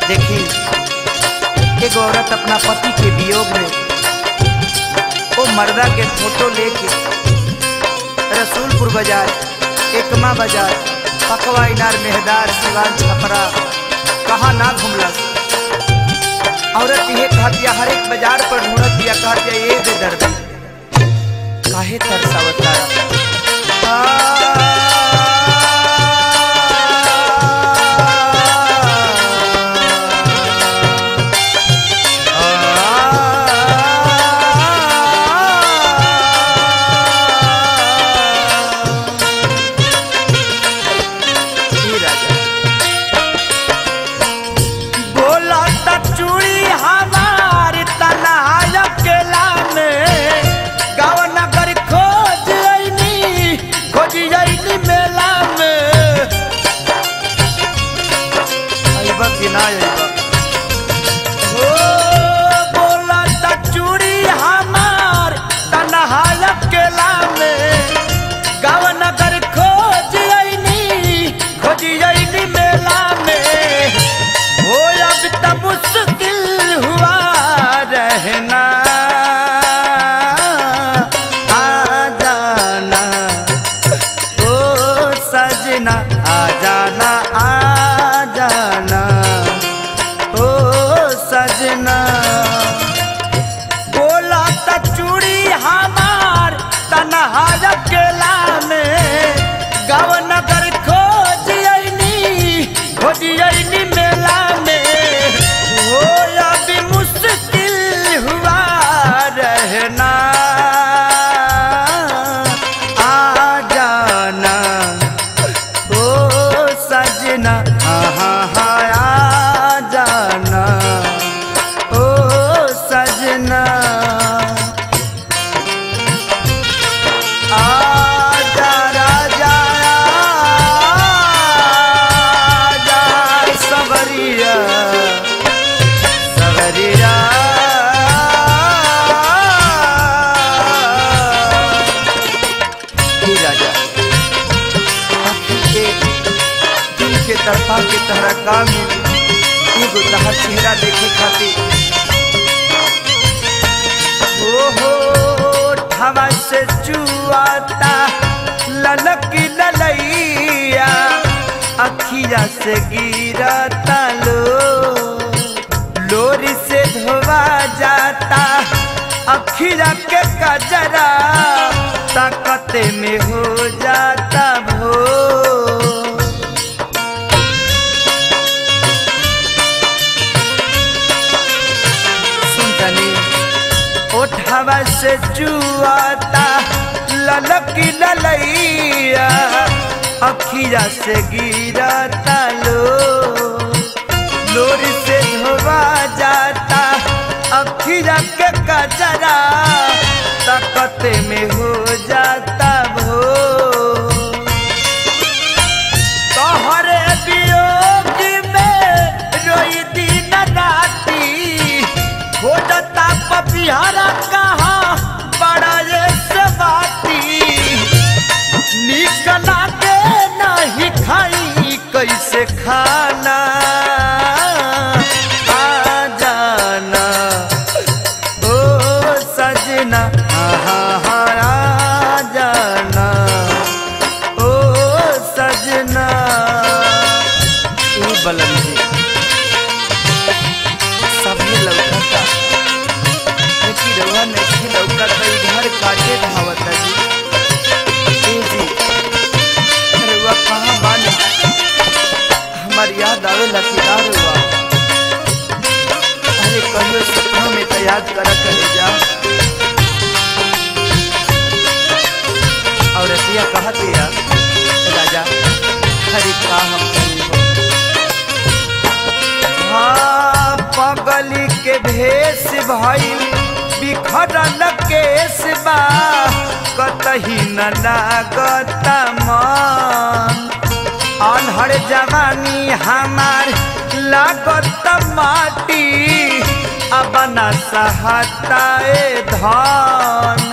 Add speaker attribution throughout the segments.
Speaker 1: देखी एक औरत अपना पति के वियोग में वो मर्दा के फोटो लेके रसूलपुर बाजार एकमा बाजार पकवा इनार मेहदार सिवान छपरा कहाँ ना घूमलस औरत ये कहतिया हर एक बाजार पर ढूंढत दिया कहतिया ये दे दर्द काहे तरसावत बोला त चूड़ी हमार तनाय केला में गाँव नगर खोज अइनी खोज अइनी मेला में अइबा कि ना अइबा ओ बोला त चूड़ी हमार तनाय केला में गाँव नगर खोज अइनी खोज अइनी मेला में हो अब त मुश्किल हुआ रहना आ जाना ओ सजना आ जाना आ जाना ओ सजना बोला त चूड़ी हमार तनहार केला में गाँव नगर खोज अइनी खोज अइनी मेला में हो अभी मुश्किल हुआ रहना आ जाना ओ सजना हाँ हाँ हाँ आ जाना ओ सजना आजा राजा आजा सवरिया सवरिया हे राजा आँखी के दिल के तरफा के तहरा काम में एगो तहर चेहरा देखे खातिर ओहो ठवा से जुआता ललक ललैया अखिया से गिरता लो लोरी से धोवा जाता अखिया के कजरा ताकते में हो जाता भो सुनतनी ओठवा से जुआता ललकी ललैया अखिया से गिरता लो लोरी से धोवा जाता अखिया के कजरा ताकते में हो जाता भो तोहरे वियोग में रोई दिन राती खोजता पपिहरा कहाँ बड़ा ये से बाती निकला के नहीं खाई कैसे खाना आ जाना ओ सजना हाँ हाँ आ जाना ओ सजना ई बलम जी सभी लौकता लेकिन रउआ नहीं लौकता ई घर काटे धावता जी ए जी रउआ कहाँ बानी हमार याद आवे लकीदार हुआ अरे कहियो सपना में तो याद करा करे जा और रतिया कहा दिया राजा हरी का हम करी हो हाँ पगली के भेष भइल बिखरल केस बा कतही न लागत मन अनहर जवानी हमार लागत माटी अब न सहताए धन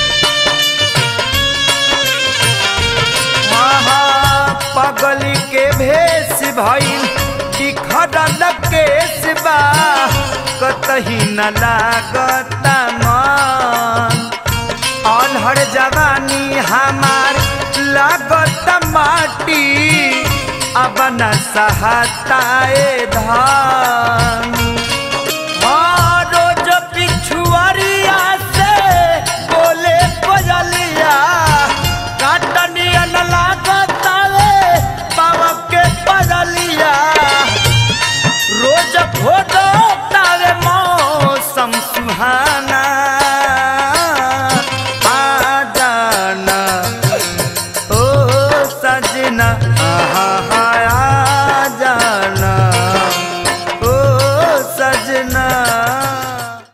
Speaker 1: पगली के भेष भइल बिखरल केस बा कतही न लागता मन अलहर जवानी हमार लागत माटी अब न सहताए धान